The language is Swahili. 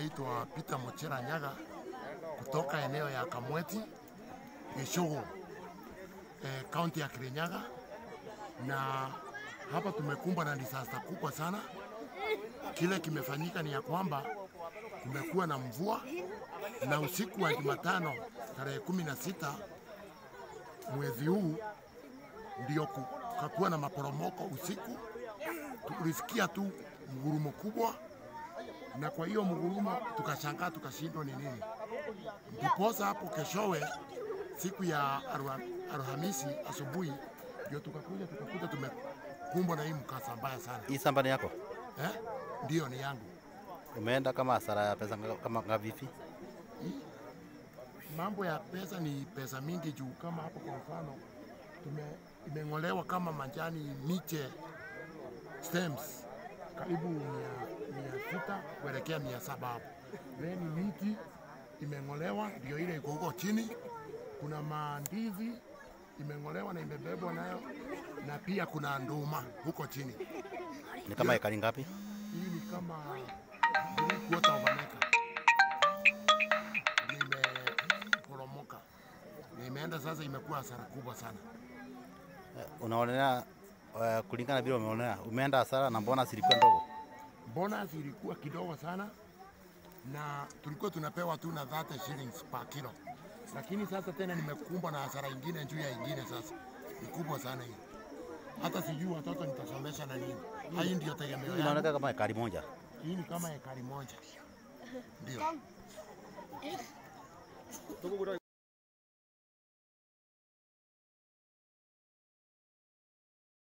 naitwa Peter Mochera Nyaga kutoka eneo ya Kamweti Gishugu, eh, kaunti ya Kirinyaga, na hapa tumekumbwa na disaster kubwa sana. Kile kimefanyika ni ya kwamba kumekuwa na mvua na usiku wa Jumatano tarehe kumi na sita mwezi huu ndio kukakuwa na maporomoko usiku. Tulisikia tu mgurumo kubwa, na kwa hiyo mgurumo tukashangaa, tukashindwa ni nini. Ndiposa hapo keshowe, siku ya Alha- Alhamisi asubuhi, ndio tukakuja tukakuta tumekumbwa na hii mkasa mbaya sana Hii shamba ni yako? eh? Ndio ni yangu. Umeenda kama hasara ya pesa nga- kama ngavipi? Mambo ya pesa ni pesa mingi juu, kama hapo kwa mfano tume, imeng'olewa kama majani miche stems karibu mia, mia sita kuelekea mia saba hapo. Then miti imeng'olewa, ndio ile iko huko chini. Kuna mandizi imeng'olewa na imebebwa nayo, na pia kuna nduma huko chini. Ni kama ekari ngapi? Hii ni kama three quarter of an acre. Nimeporomoka, nimeenda sasa, imekuwa hasara kubwa sana. Eh, Unaonelea uh, kulingana vile umeonea umeenda hasara na mbona silikuwa ndogo? Bonus ilikuwa kidogo sana, na tulikuwa tunapewa tu na 30 shillings per kilo, lakini sasa tena nimekumbwa na hasara ingine juu ya ingine. Sasa ni kubwa sana hii, hata sijui watoto nitasomesha na nini. Hii ndio tegemeo yangu. Inaonekana kama ekari moja. Hii ni kama ekari moja, ndio.